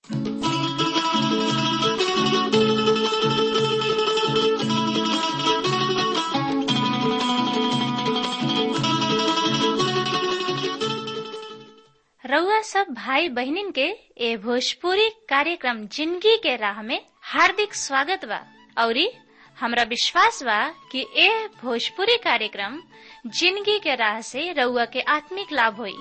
रउआ सब भाई बहनिन के ए भोजपुरी कार्यक्रम जिंदगी के राह में हार्दिक स्वागत बा औरी हमरा विश्वास बा कि ए भोजपुरी कार्यक्रम जिंदगी के राह से रउआ के आत्मिक लाभ होई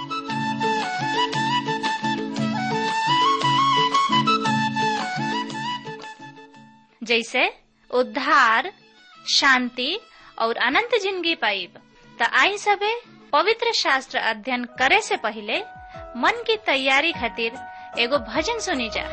जैसे उद्धार शांति और अनंत जिंदगी पाइब त आई सबे पवित्र शास्त्र अध्ययन करे से पहले मन की तैयारी खातिर एगो भजन सुनी जा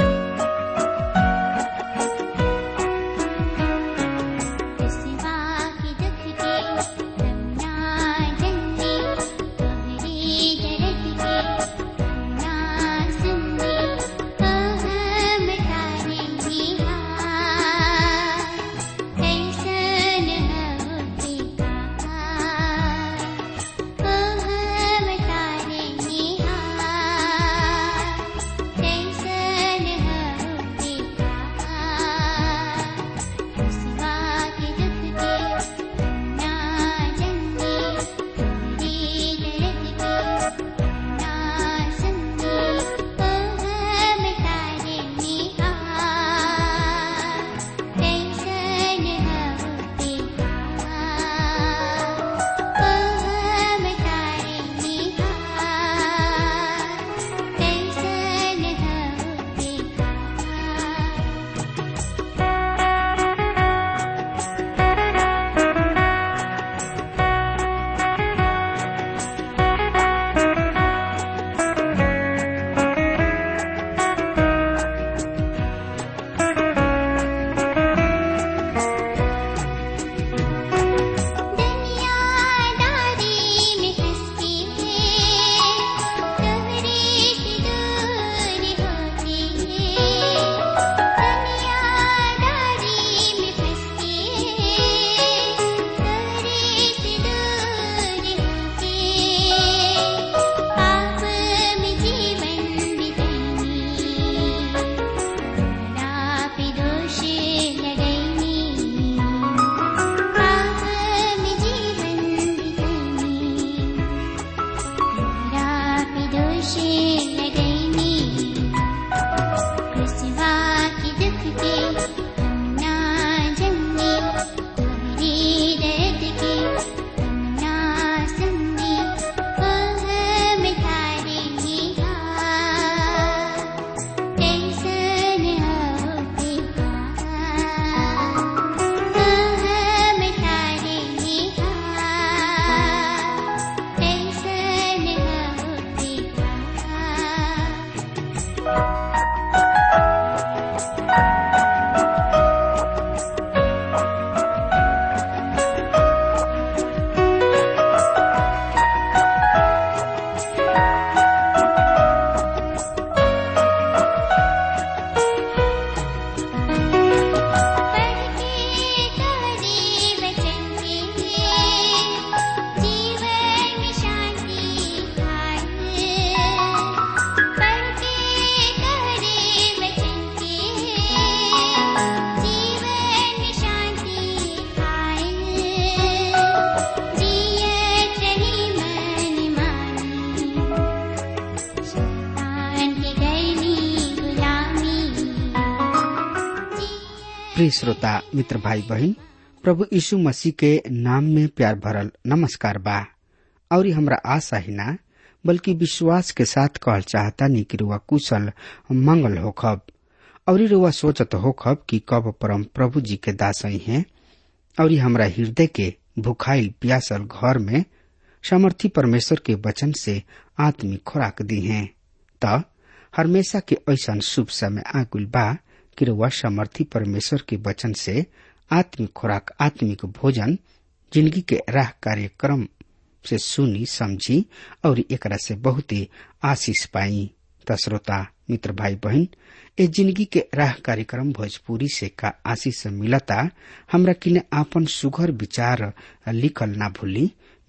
प्रिय श्रोता मित्र भाई बहन प्रभु यीशु मसीह के नाम में प्यार भरल नमस्कार बा और हमरा आशा ही ना बल्कि विश्वास के साथ कहल चाहता नहीं कि रुआ कुशल मंगल होखब और रुआ सोचत होखब कि कब परम प्रभु जी के दासई हैं और हमरा हृदय के भुखाइल प्यासल घर में समर्थी परमेश्वर के वचन से आत्मिक खुराक दी हैं त हमेशा के ऐसा शुभ समय आकुल बा कि रुआ समर्थी परमेश्वर के वचन से आत्मिक खुराक आत्मिक भोजन जिंदगी के राह कार्यक्रम से सुनी समझी और एकरा से बहुत आशीष पाई त श्रोता मित्र भाई बहन ए जिंदगी के राह कार्यक्रम भोजपुरी से का आशीष मिलता हमरा किने आपन सुघर विचार लिखल ना भूली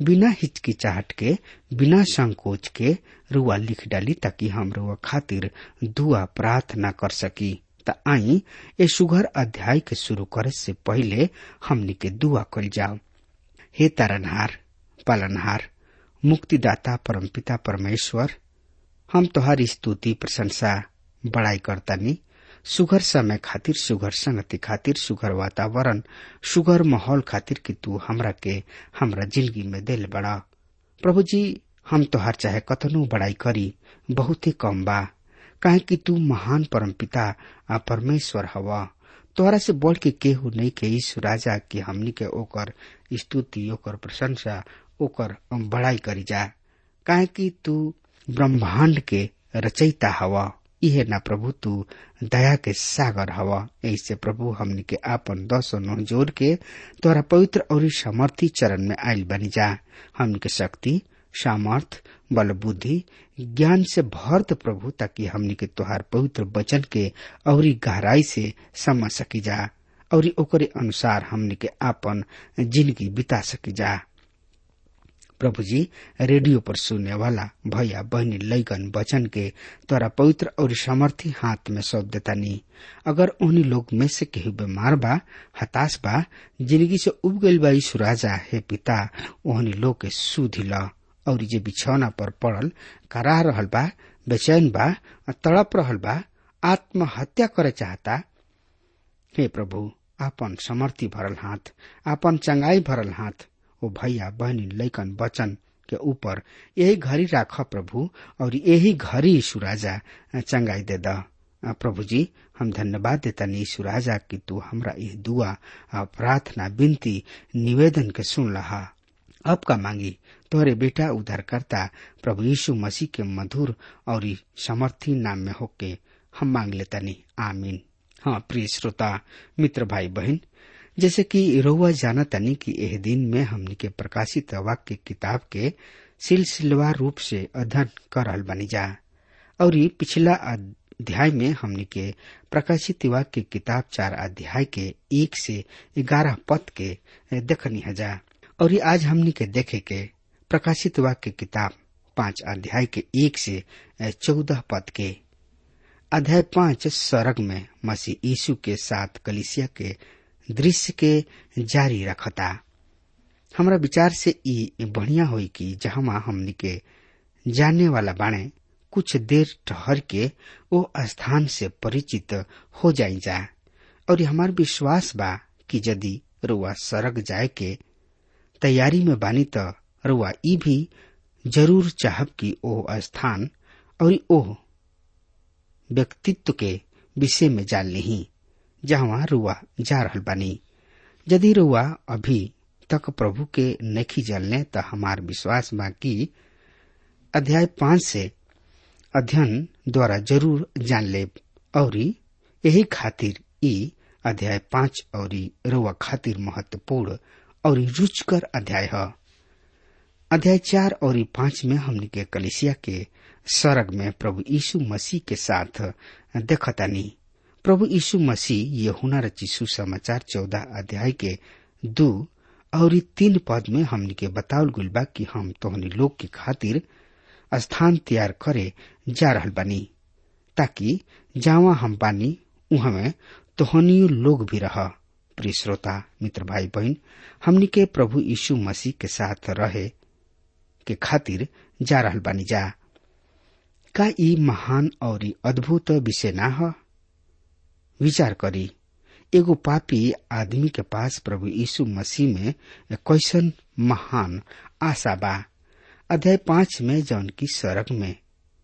बिना हिचकिचाहट के बिना संकोच के रुआ लिख डाली ताकि हम रुआ खातिर दुआ प्रार्थना कर सकी त आई ए सुघर अध्याय के शुरू करे से पहले हमनी के दुआ कल जाओ हे तारनहार पालनहार मुक्तिदाता परमपिता परमेश्वर हम तोहार स्तुति प्रशंसा बड़ाई करतानी सुघर समय खातिर सुघर संगति खातिर सुघर वातावरण सुघर माहौल खातिर कि तू हमरा के हमरा जिंदगी में दिल बड़ा प्रभु जी हम तोहार चाहे कतनो बड़ाई करी बहुत ही कम बा काहे कि तू महान परमपिता आ परमेश्वर हवा तोहरा से बढ़ के केहू नहीं के ईश्वर राजा कि हमनी के ओकर स्तुति ओकर प्रशंसा ओकर बड़ाई करी जा काहे कि तू ब्रह्मांड के रचयिता हवा इहे ना प्रभु तू दया के सागर हवा ऐसे प्रभु हमनी के आपन दस नौ जोड़ के तोरा पवित्र और समर्थी चरण में आयल बनी जा हमनी के शक्ति सामर्थ बल बुद्धि ज्ञान से भरत प्रभु ताकि हमनी के तोहार पवित्र वचन के और गहराई से समझ सकी जा और ओकरे अनुसार हमनी के आपन जिंदगी बिता सकी जा प्रभु जी रेडियो पर सुनने वाला भैया बहनी लैगन वचन के तोरा पवित्र और सामर्थी हाथ में सौंप देता नी अगर उन्हीं लोग में से केहू बीमार बा हताश बा जिंदगी से उब गईल बा यीशु राजा हे पिता ओहनी लोग के सुधि ल और जे बिछौना पर पड़ल कराह रहल बा बेचैन बा तड़प रहल बा आत्महत्या करे चाहता हे प्रभु आपन समर्थी भरल हाथ आपन चंगाई भरल हाथ ओ भैया बहनी लैकन वचन के ऊपर यही घड़ी राख प्रभु और यही घड़ी यीशु राजा चंगाई दे द प्रभु जी हम धन्यवाद देता नी यीशु राजा कि तू हमरा यह दुआ प्रार्थना विनती निवेदन के सुन लहा अब का मांगी तोहरे बेटा उद्धारकर्ता प्रभु यीशु मसीह के मधुर और समर्थी नाम में होके हम मांग लेता नी आमीन हाँ प्रिय श्रोता मित्र भाई बहन जैसे कि रउआ जाना तनी कि एह दिन में हमनी के प्रकाशित वाक्य किताब के सिलसिलेवार रूप से अध्ययन कर रहल बनी जा और पिछला अध्याय में हमनी के प्रकाशित वाक्य किताब चार अध्याय के एक से ग्यारह पद के देखनी हजा और आज हमनी के देखे के प्रकाशित वाक्य किताब पांच अध्याय के एक से चौदह पद के अध्याय पांच सरग में मसीह यीशु के साथ कलिसिया के दृश्य के जारी रखता हमरा विचार से ई बढ़िया होई कि जहां हमनी के जानने वाला बाणे कुछ देर ठहर के वो स्थान से परिचित हो जाई जा और हमार विश्वास बा कि यदि रुआ सरग जाए के तैयारी में बानी त रुआ ई भी जरूर चाहब कि ओ स्थान और ओ व्यक्तित्व के विषय में जान ली जहाँ रुआ जा रहल बानी यदि रुआ अभी तक प्रभु के नखी जलने त हमार विश्वास बा कि अध्याय पांच से अध्ययन द्वारा जरूर जान ले और यही खातिर ई अध्याय पांच और रुआ खातिर महत्वपूर्ण और रुचकर अध्याय है अध्याय चार और पांच में हमने के कलिसिया के सरग में प्रभु यीशु मसीह के साथ देखतानी प्रभु यीशु मसीह ये हुनर चिशु समाचार चौदह अध्याय के दो और तीन पद में हमने के बतावल गुल बा कि हम तोहनी लोग के खातिर स्थान तैयार करे जा रहल बानी ताकि जावा हम बानी उहाँ में तोहनियो लोग भी रह प्रिय श्रोता मित्र भाई बहन हमनी के प्रभु यीशु मसीह के साथ रहे के खातिर जा रहल बानी जा का ई महान और अद्भुत विषय ना ह विचार करी एगो पापी आदमी के पास प्रभु यीशु मसीह में कैसन महान आशा बा अध्याय पांच में जौन की सड़क में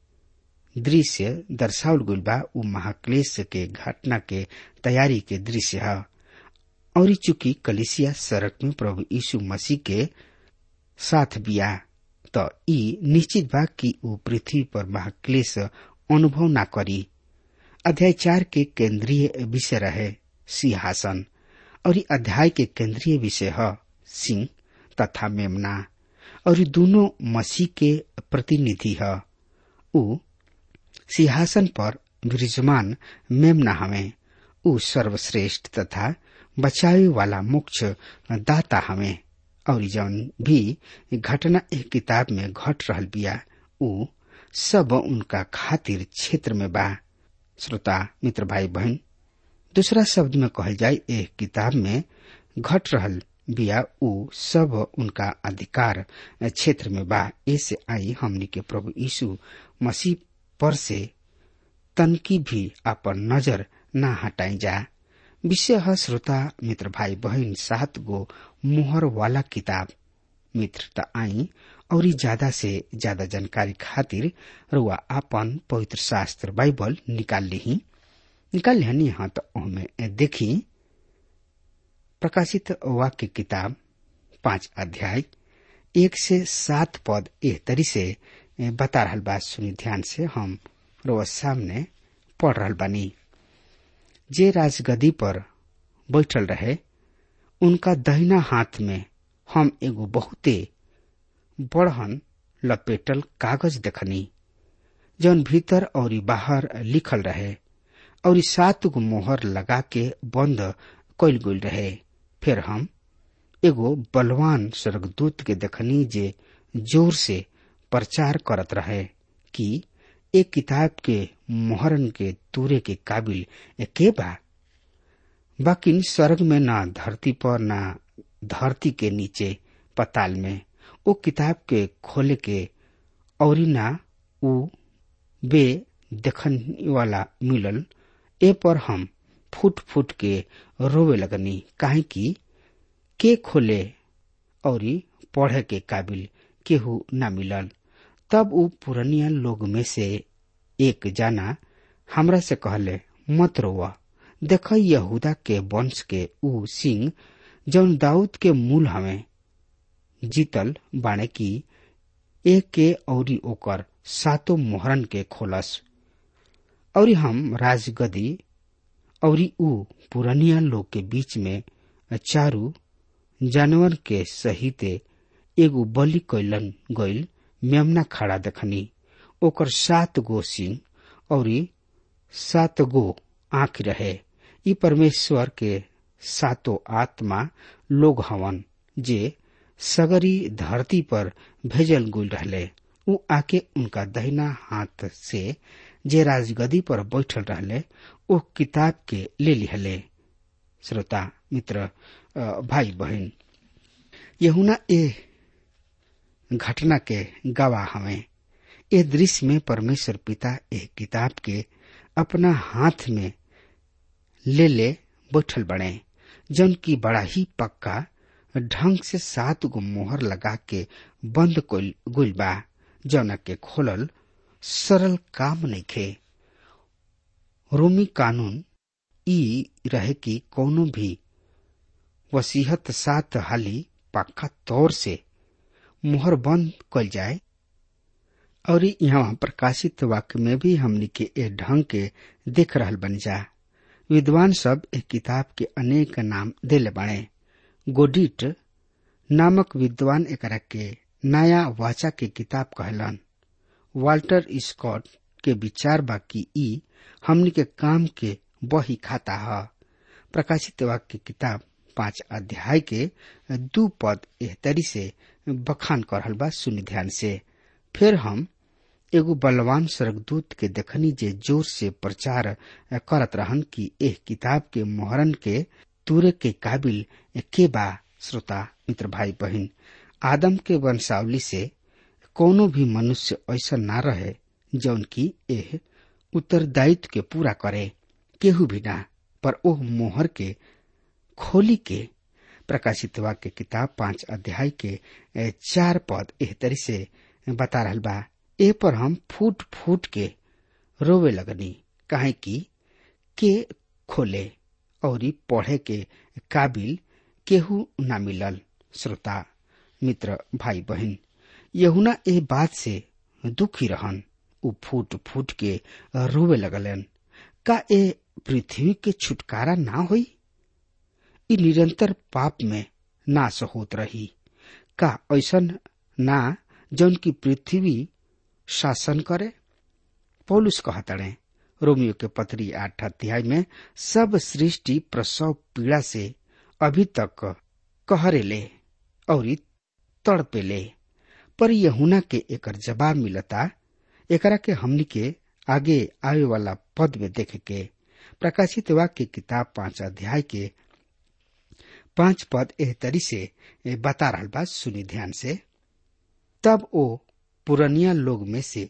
दृश्य दर्शावल गुल बा उ महाक्लेश के घटना के तैयारी के दृश्य है और चूंकि कलिसिया सड़क में प्रभु यीशु मसीह के साथ बिया तो ई निश्चित बा कि उ पृथ्वी पर महाक्लेश अनुभव ना करी अध्याय चार के केंद्रीय विषय रहे सिंहासन और ई अध्याय के केंद्रीय विषय है सिंह तथा मेमना और ये दोनों मसीह के प्रतिनिधि है उ सिंहासन पर विराजमान मेमना हमें उ सर्वश्रेष्ठ तथा बचावे वाला मोक्ष दाता हमें और जौन भी घटना एक किताब में घट रहल बिया उ सब उनका खातिर क्षेत्र में बा श्रोता मित्र भाई बहन दूसरा शब्द में कहल जाए एक किताब में घट रहल बिया उ सब उनका अधिकार क्षेत्र में बा ऐसे आई हमनी के प्रभु यीशु मसीह पर से तनकी भी अपन नजर न हटाई जा विषय है श्रोता मित्र भाई बहन सात गो मोहर वाला किताब मित्र त आई और ज्यादा से ज्यादा जानकारी खातिर रुआ आपन पवित्र शास्त्र बाइबल निकाल ली निकाल लिहनी हाँ तो हमें देखी प्रकाशित वाक्य किताब पांच अध्याय एक से सात पद एह तरी से बता रहल बा सुनी ध्यान से हम रोज सामने पढ़ रहल बानी जे राजगदी पर बैठल रहे उनका दहिना हाथ में हम एगो बहुते बड़हन लपेटल कागज देखनी जौन भीतर और बाहर लिखल रहे और सात गो मोहर लगा के बंद कैल गई रहे फिर हम एगो बलवान स्वर्गदूत के देखनी जे जोर से प्रचार करत रहे कि एक किताब के मोहरन के तूरे के काबिल के बा बाकिन स्वर्ग में ना धरती पर ना धरती के नीचे पताल में वो किताब के खोले के और ना उ बे देखन वाला मिलल ए पर हम फुट फुट के रोवे लगनी काहे कि के खोले और पढ़े के काबिल केहू न मिलल तब उ पुरनिया लोग में से एक जाना हमरा से कहले मत रोवा देख यहूदा के वंश के उ सिंह जौन दाऊद के मूल हमें जीतल बाणे की एक के औरी ओकर सातो मोहरन के खोलस और हम राजगदी और उ पुरनिया लोग के बीच में चारू जानवर के सहिते एगो बलि कैलन गईल मेमना खड़ा देखनी ओकर सात गो सिंह और सात गो आंख रहे ई परमेश्वर के सातो आत्मा लोग हवन जे सगरी धरती पर भेजल गुल रहले उ आके उनका दहिना हाथ से जे राजगदी पर बैठल रहले ओ किताब के ले लिहले श्रोता मित्र भाई बहन यहुना ए घटना के गवाह हमें ए दृश्य में परमेश्वर पिता ए किताब के अपना हाथ में ले ले बैठल बने जन की बड़ा ही पक्का ढंग से सात गो मोहर लगा के बंद गुल बा जौना के खोलल सरल काम नहीं खे रोमी कानून ई रहे कि कोनो भी वसीहत सात हाली पक्का तौर से मुहर बंद कल जाए और यहाँ प्रकाशित वाक्य में भी हमनी के ए ढंग के देख रहल बन जा विद्वान सब एक किताब के अनेक नाम दिले बने गोडिट नामक विद्वान एकरा के नया वाचा के किताब कहलन वाल्टर स्कॉट के विचार बा कि ई हमनी के काम के बही खाता है प्रकाशित वाक्य किताब पांच अध्याय के दू पद एहतरी से बखान करल बा सुनि ध्यान से फिर हम एगो बलवान स्वर्गदूत के देखनी जे जोर से प्रचार करत रहन कि एह किताब के मोहरन के तूरे के काबिल के बा श्रोता मित्र भाई बहन आदम के वंशावली से कोनो भी मनुष्य ऐसा ना रहे जौन की एह उत्तरदायित्व के पूरा करे केहू भी ना पर ओह मोहर के खोली के प्रकाशित वाक्य किताब पांच अध्याय के चार पद एह तरी से बता रहल बा ए पर हम फूट फूट के रोवे लगनी काहे कि के खोले और पढ़े के काबिल केहू ना मिलल श्रोता मित्र भाई बहन यहुना ए बात से दुखी रहन उ फूट फूट के रोवे लगलन का ए पृथ्वी के छुटकारा ना होई इ निरंतर पाप में नाश होत रही का ऐसन ना जौन की पृथ्वी शासन करे पौलुस कहतड़े रोमियो के पत्री आठ अध्याय में सब सृष्टि प्रसव पीड़ा से अभी तक कहरेले और तड़पेले पर यहुना के एकर जवाब मिलता एकरा के हमनी के आगे आवे वाला पद में देखे के प्रकाशित वाक्य किताब पांच अध्याय के पांच पद एह तरी से बता रहा बा सुनी ध्यान से तब ओ पुरनिया लोग में से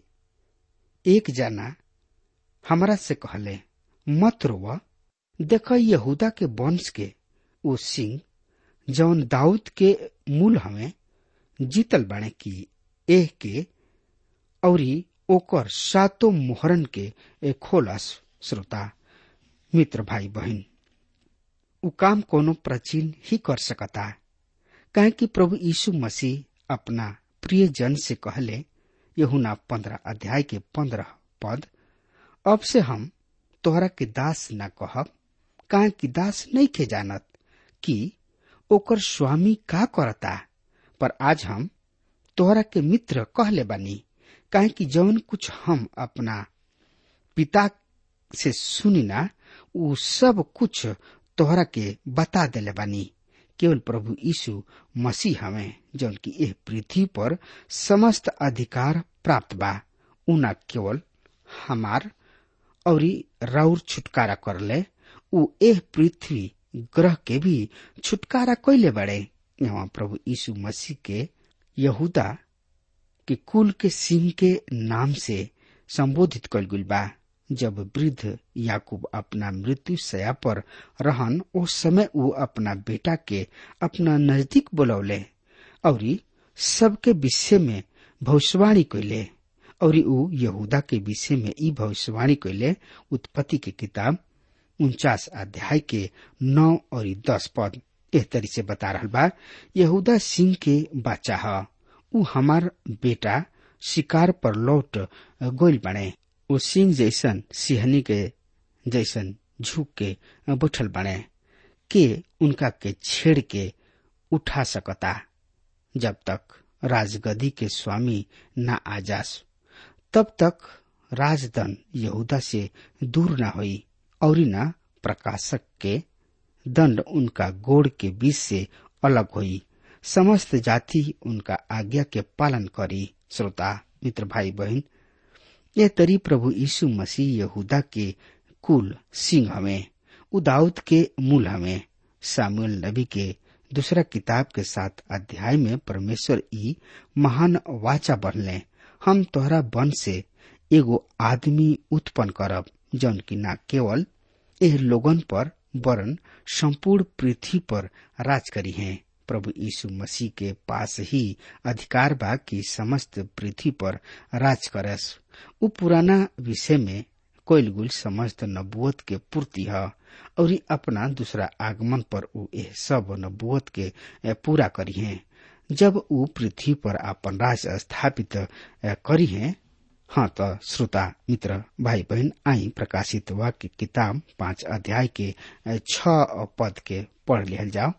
एक जना हमरा से कहले मत रोवा देख यहूदा के वंश के वो सिंह जौन दाऊद के मूल हमें जीतल बाणे की एह के औरी ओकर सातो मोहरन के खोलस श्रोता मित्र भाई बहन उ काम कोनो प्राचीन ही कर सकता काहे कि प्रभु यीशु मसीह अपना प्रिय जन से कहले यहुना पंद्रह अध्याय के पंद्रह पद अब से हम तोहरा के दास न कहब काहे कि दास नहीं के जानत कि ओकर स्वामी का करता पर आज हम तोहरा के मित्र कहले बानी काहे कि जौन कुछ हम अपना पिता से सुनी ना उ सब कुछ तोहरा के बता देले बानी केवल प्रभु यीशु मसीह हमें जौन की एह पृथ्वी पर समस्त अधिकार प्राप्त बा उ न केवल हमार और राउर छुटकारा करले उ एह पृथ्वी ग्रह के भी छुटकारा कैले बड़े यहाँ प्रभु यीशु मसीह के यहूदा के कुल के सिंह के नाम से संबोधित कल गुल बा जब वृद्ध याकूब अपना मृत्यु सया पर रहन उस समय वो अपना बेटा के अपना नजदीक बुलौले और सबके विषय में भविष्यवाणी कैले और ऊ यहूदा के विषय में ई भविष्यवाणी कैले उत्पत्ति के किताब उनचास अध्याय के नौ और दस पद एह तरी से बता रहा बा यहूदा सिंह के बच्चा है ऊ हमार बेटा शिकार पर लौट गोल बने वो सिंह जैसन सिहनी के जैसन झुक के बैठल बने के उनका के छेड़ के उठा सकता जब तक राजगदी के स्वामी न आ जास तब तक राजदन यहूदा से दूर न हुई और न प्रकाशक के दंड उनका गोड़ के बीच से अलग हुई समस्त जाति उनका आज्ञा के पालन करी श्रोता मित्र भाई बहन यह तरी प्रभु यीशु मसीह यहूदा के कुल सिंह हमें उदाउद के मूल हमें सामुएल नबी के दूसरा किताब के साथ अध्याय में परमेश्वर ई महान वाचा बनले हम तोहरा वन से एगो आदमी उत्पन्न करब जौन की न केवल एह लोगन पर वरन संपूर्ण पृथ्वी पर राज करी है प्रभु यीशु मसीह के पास ही अधिकार बा कि समस्त पृथ्वी पर राज करस उ पुराना विषय में कोइलगुल समस्त नबुअत के पूर्ति है और अपना दूसरा आगमन पर उ एह सब नबुअत के पूरा करी है जब उ पृथ्वी पर अपन राज स्थापित करी है हाँ तो श्रोता मित्र भाई बहन आई प्रकाशित वाक्य किताब पांच अध्याय के छ पद के पढ़ लिहल जाओ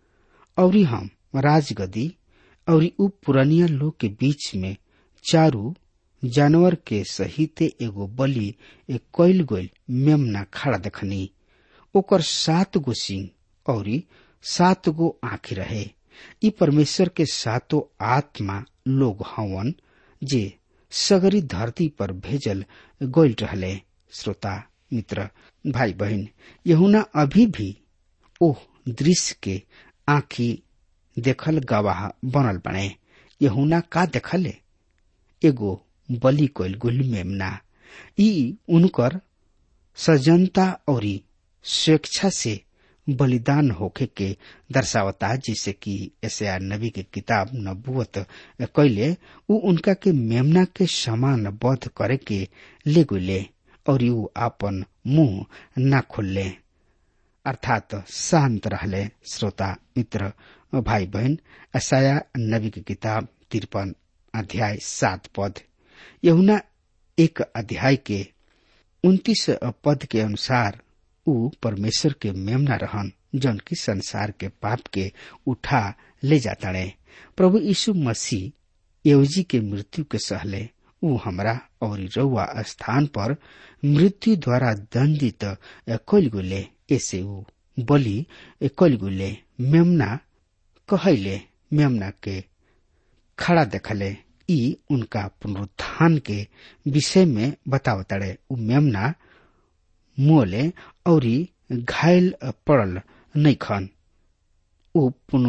और हम राजगदी और उ पुरानिया लोग के बीच में चारू जानवर के सहित एगो बलि एक कैल गोल मेमना खड़ा देखनी ओकर सात गो सिंह और सात गो आँखी रहे ई परमेश्वर के सातो आत्मा लोग हवन जे सगरी धरती पर भेजल गोल रहले श्रोता मित्र भाई बहन यहुना अभी भी ओह दृश्य के आँखी देखल गवाह बनल बने यहुना का देखले एगो बलि कोइल गुल मेमना ई उनकर सजनता और स्वेच्छा से बलिदान होखे के दर्शावता जिसे कि एसया नबी के किताब नबुवत कैले उ उनका के मेमना के समान बध करे के ले गुले और उ आपन मुंह न खोलले अर्थात शांत रहले श्रोता मित्र भाई बहन असाया नबी की किताब तिरपन अध्याय सात पद यहुना एक अध्याय के उन्तीस पद के अनुसार उ परमेश्वर के मेमना रहन जौन की संसार के पाप के उठा ले जाता प्रभु यीशु मसीह एवजी के मृत्यु के सहले उ हमरा और रउआ स्थान पर मृत्यु द्वारा दंडित कैल गुले ऐसे उ बलि कैल गुले मेमना कहले मेमना के खड़ा देखले ई उनका पुनरुत्थान के विषय में बतावतड़े उ मेमना मोले और घायल पड़ल नहीं खन उ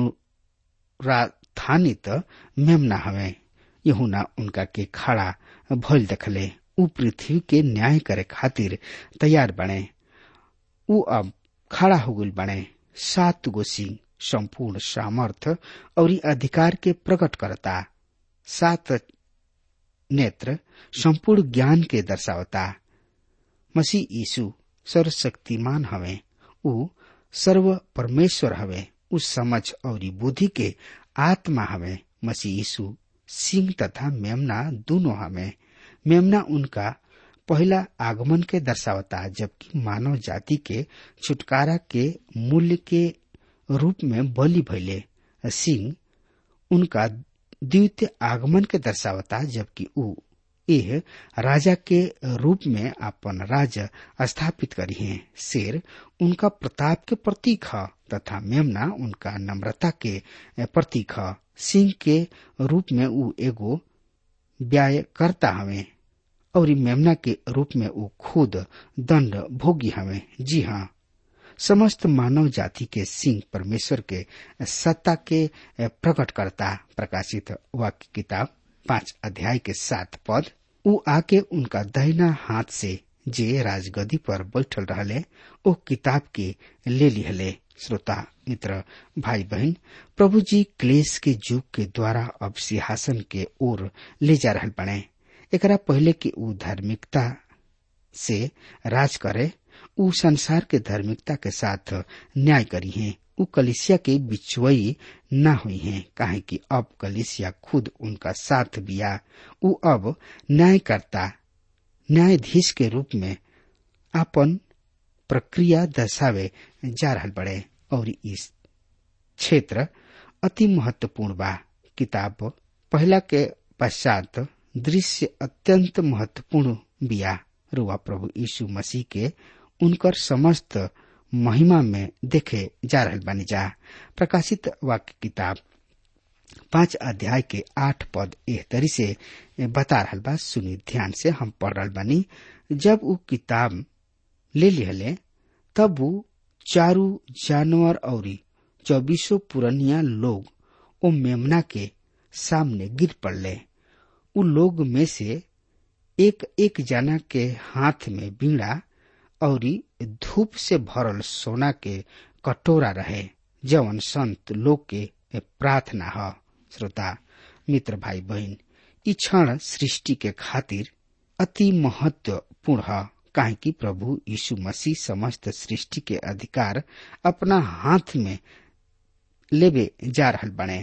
पुनराथानित मेमना हवे यहुना उनका के खड़ा भइल देखले उ पृथ्वी के न्याय करे खातिर तैयार बने उ अब खड़ा हो गल बने सात गो सिंह संपूर्ण सामर्थ और अधिकार के प्रकट करता सात नेत्र संपूर्ण ज्ञान के दर्शावता मसीह यीशु सर्वशक्तिमान हवे उ सर्व परमेश्वर हवे उ समझ और बुद्धि के आत्मा हवे मसीह यीशु सिंह तथा मेमना दोनों हमें मेमना उनका पहला आगमन के दर्शावता जबकि मानव जाति के छुटकारा के मूल्य के रूप में बलि भैले सिंह उनका द्वितीय आगमन के दर्शावता जबकि उ एह राजा के रूप में अपन राज स्थापित करी है शेर उनका प्रताप के प्रतीक है तथा मेमना उनका नम्रता के प्रतीक है सिंह के रूप में उ एगो व्याय करता हवे और मेमना के रूप में वो खुद दंड भोगी हवे जी हाँ समस्त मानव जाति के सिंह परमेश्वर के सत्ता के प्रकट करता प्रकाशित वाक्य किताब पांच अध्याय के सात पद उ आके उनका दहिना हाथ से जे राजगदी पर बैठल रहले ओ किताब के ले लिहले श्रोता मित्र भाई बहन प्रभु जी क्लेश के युग के द्वारा अब सिंहासन के ओर ले जा रहल बने एकरा पहले कि उ धार्मिकता से राज करे उ संसार के धार्मिकता के साथ न्याय करी है उ कलिसिया के बिचवई न हुई है काहे कि अब कलिसिया खुद उनका साथ बिया उ अब न्यायकर्ता न्यायाधीश के रूप में अपन प्रक्रिया दर्शावे जा रहल बड़े और इस क्षेत्र अति महत्वपूर्ण बा किताब पहला के पश्चात दृश्य अत्यंत महत्वपूर्ण बिया रुआ प्रभु यीशु मसीह के उनकर समस्त महिमा में देखे जा रहल बानी जा प्रकाशित वाक्य किताब पांच अध्याय के आठ पद एह तरी से बता रहल बा सुनी ध्यान से हम पढ़ रहल बानी जब वो किताब ले लिहले तब वो चारू जानवर और चौबीसों पुरनिया लोग ओ मेमना के सामने गिर पड़ले उ लोग में से एक एक जना के हाथ में बीड़ा और धूप से भरल सोना के कटोरा रहे जवन संत लोग के प्रार्थना ह श्रोता मित्र भाई बहन ई क्षण सृष्टि के खातिर अति महत्वपूर्ण है काहे कि प्रभु यीशु मसीह समस्त सृष्टि के अधिकार अपना हाथ में लेबे जा रहल बने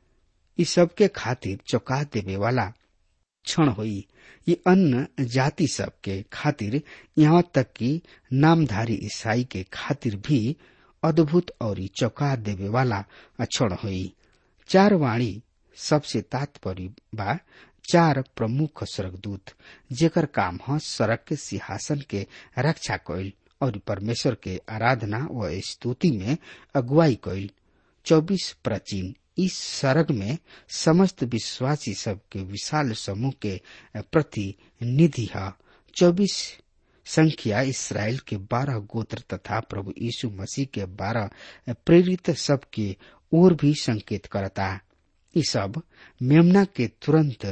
ई सबके खातिर चौका देवे वाला क्षण हुई ये अन्य जाति सब के खातिर यहाँ तक कि नामधारी ईसाई के खातिर भी अद्भुत और चौका देवे वाला क्षण हुई चार वाणी सबसे तात्पर्य बा चार प्रमुख स्वर्गदूत जेकर काम ह सड़क के सिंहासन के रक्षा कइल और परमेश्वर के आराधना व स्तुति में अगुवाई कइल चौबीस प्राचीन इस सरग में समस्त विश्वासी सब के विशाल समूह के प्रतिनिधि है चौबीस संख्या इसराइल के बारह गोत्र तथा प्रभु यीशु मसीह के बारह प्रेरित सब के ओर भी संकेत करता ये सब मेमना के तुरंत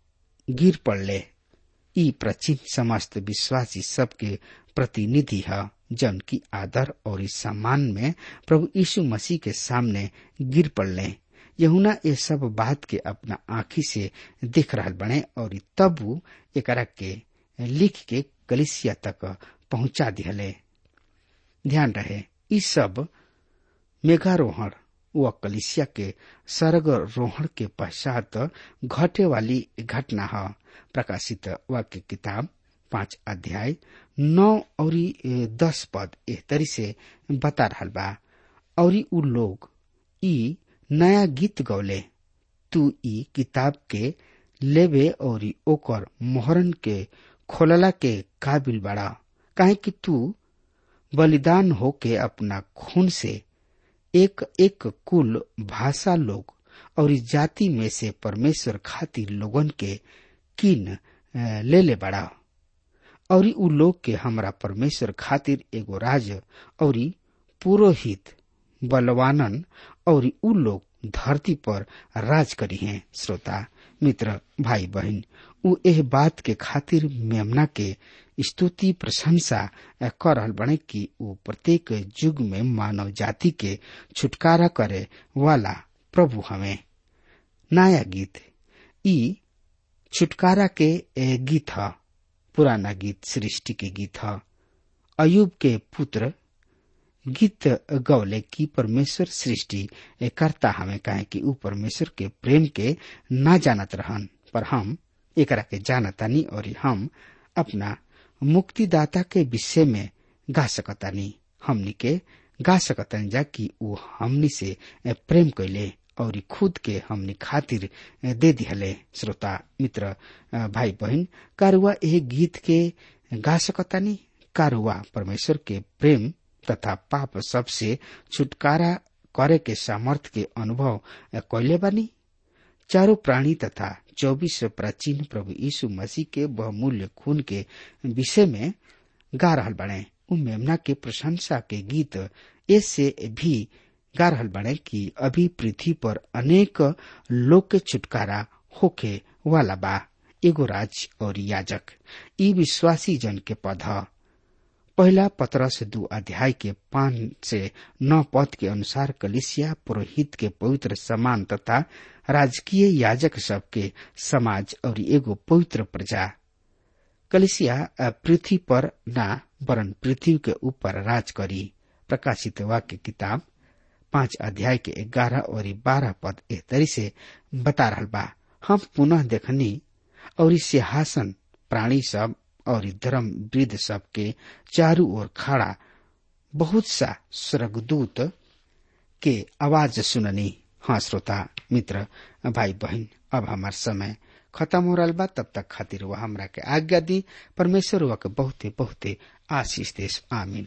गिर पड़ले ई प्राचीन समस्त विश्वासी सब के प्रतिनिधि है जन की आदर और इस सम्मान में प्रभु यीशु मसीह के सामने गिर पड़ले यहुना ये सब बात के अपना आँखी से देख रहा बने और तब वो एकरा के लिख के कलिसिया तक पहुंचा दिहले ध्यान रहे इस सब मेघारोहण व कलिसिया के सर्ग रोहण के पश्चात घटे वाली घटना है प्रकाशित वाक्य किताब पांच अध्याय नौ और दस पद एह तरी से बता रहा बा और उ लोग ई नया गीत गौले तू ई किताब के लेबे और ओकर मोहरन के खोलला के काबिल बड़ा काहे कि तू बलिदान होके अपना खून से एक एक कुल भाषा लोग और इस जाति में से परमेश्वर खातिर लोगन के किन ले ले बड़ा और उ लोग के हमरा परमेश्वर खातिर एगो राज और पुरोहित बलवानन और उ लोग धरती पर राज करी हैं श्रोता मित्र भाई बहन उ एह बात के खातिर मेमना के स्तुति प्रशंसा कर रहल बने कि उ प्रत्येक युग में मानव जाति के छुटकारा करे वाला प्रभु हमें नया गीत ई छुटकारा के गीत ह पुराना गीत सृष्टि के गीत ह अयुब के पुत्र गीत गौले की परमेश्वर सृष्टि करता हमें कहे कि ऊ परमेश्वर के प्रेम के ना जानत रहन पर हम एकरा के जानतानी और हम अपना मुक्तिदाता के विषय में गा सकतानी हमनी के गा सकतानी जा कि ऊ हमनी से प्रेम कैले और खुद के हमनी खातिर दे दिहले श्रोता मित्र भाई बहन कारुआ एह गीत के गा सकतानी कारुआ परमेश्वर के प्रेम तथा पाप सबसे छुटकारा करे के सामर्थ के अनुभव कैले बानी चारों प्राणी तथा चौबीस प्राचीन प्रभु यीशु मसीह के बहुमूल्य खून के विषय में गा रहल बने उ मेमना के प्रशंसा के गीत इससे भी गा रहल बने कि अभी पृथ्वी पर अनेक लोग के छुटकारा होके वाला बा एगो राज और याजक ई विश्वासी जन के पद पहला पत्रह से दो अध्याय के पांच से नौ पद के अनुसार कलिसिया पुरोहित के पवित्र समान तथा राजकीय याजक सब के समाज और एगो पवित्र प्रजा कलिसिया पृथ्वी पर ना वरन पृथ्वी के ऊपर राज करी प्रकाशित वाक्य किताब पांच अध्याय के ग्यारह और बारह पद एह तरी से बता रहा बा हम पुनः देखनी और सिंहासन प्राणी सब और धर्म वृद्ध सब के चारू ओर खड़ा बहुत सा स्वर्गदूत के आवाज सुननी हाँ श्रोता मित्र भाई बहन अब हमार समय खत्म हो रहा बा तब तक खातिर वह हमरा के आज्ञा दी परमेश्वर वह के बहुते बहुते आशीष देश आमीन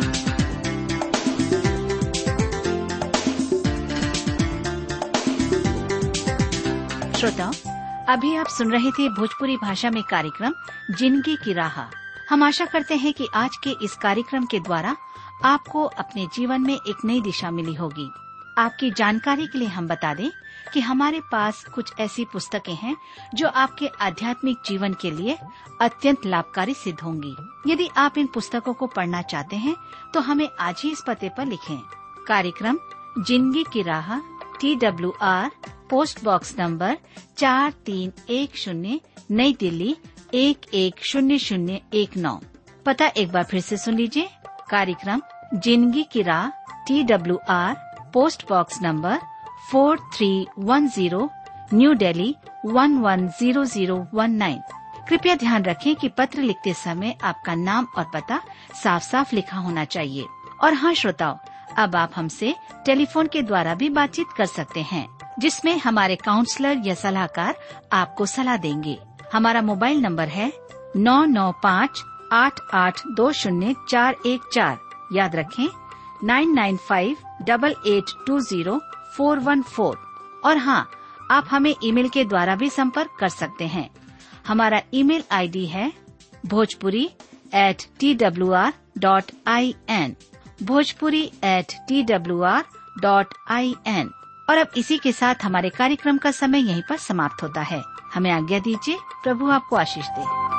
श्रोताओं अभी आप सुन रहे थे भोजपुरी भाषा में कार्यक्रम जिंदगी की राह हम आशा करते हैं कि आज के इस कार्यक्रम के द्वारा आपको अपने जीवन में एक नई दिशा मिली होगी आपकी जानकारी के लिए हम बता दें कि हमारे पास कुछ ऐसी पुस्तकें हैं जो आपके आध्यात्मिक जीवन के लिए अत्यंत लाभकारी सिद्ध होंगी यदि आप इन पुस्तकों को पढ़ना चाहते हैं तो हमें आज ही इस पते पर लिखें कार्यक्रम जिंदगी की राह T W R post box number चार तीन एक शून्य नई दिल्ली एक एक शून्य शून्य एक नौ पता एक बार फिर से सुन लीजिए कार्यक्रम जिंदगी की राह T W R post box number four three one zero new Delhi one one zero zero one nine कृपया ध्यान रखें कि पत्र लिखते समय आपका नाम और पता साफ साफ लिखा होना चाहिए और हाँ श्रोताओं अब आप हमसे टेलीफोन के द्वारा भी बातचीत कर सकते हैं जिसमें हमारे काउंसलर या सलाहकार आपको सलाह देंगे हमारा मोबाइल नंबर है नौ नौ पाँच आठ आठ दो शून्य चार एक चार याद रखें nine nine five double eight two zero four one four और हाँ आप हमें ईमेल के द्वारा भी संपर्क कर सकते हैं हमारा ईमेल आईडी है Bhojpuri at T W R dot I N Bhojpuri at T W R dot I N और अब इसी के साथ हमारे कार्यक्रम का समय यहीं पर समाप्त होता है हमें आज्ञा दीजिए प्रभु आपको आशीष दे